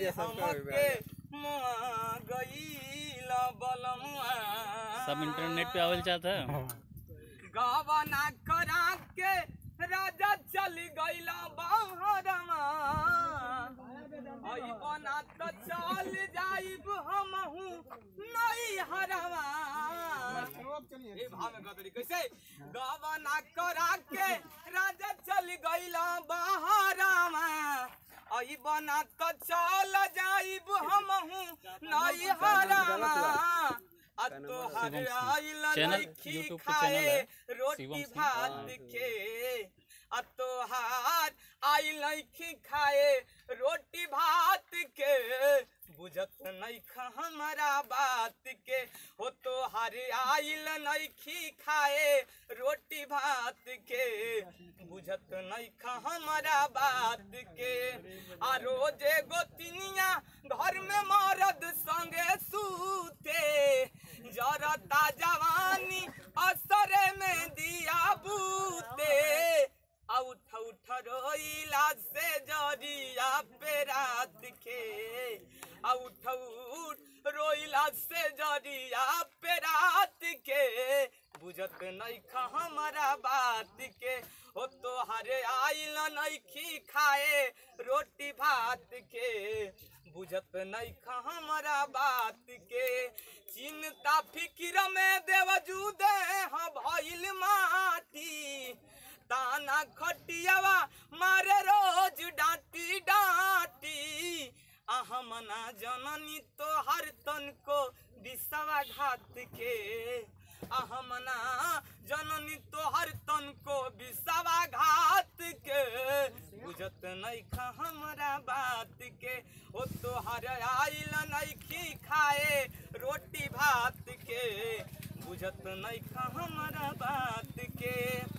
भैया सबका हमके मुआ गईल बलमुआ सब इंटरनेट पे आवल चाहता है गावना करा के राजा चल गईला बाहरमा आई बना तो चल जाइब हमहू नहीं हरवा ए भाव में गदरी कैसे गावना करा के राजा चल गईला बाहरमा आई बना तो चल जाइब हमहू नहीं हरवा आ तोहर आइल चैनल, नइखी YouTube पे खाए चैनल है, रोटी शिवम सिंह। भात के आ तोहार आइल नइखी खाए रोटी भात के बुझत नइखा हमारा बात के हो तोहार आइल नइखी खाए रोटी भात के बुझत नइखा हमारा बात के आ रोजे गोतिनिया घर में मरद संगे सूते जरता जवानी असरे में दिया बूते आ उठ उठ रोइला से जरिया पे रात के आ उठ उठ रोइला से जरिया पे रात के बुझत नइखा हमारा बात के हो तोहरे आइल नइखी खाए रोटी भात के बुझत नइखा हमारा बात के चिंता फिक्र में देवजू दे हाँ भइल माटी ताना खटियावा मारे रोज डांटी डांटी अहमना जननी तो हर तन को विषवा घात के अहमना जननी तो हर तन को विषवा घात के बुझत नइखा हमरा बात के ओ तोहर आइल नइखी खाए रोटी भात के बुझत नइखा हमरा बात के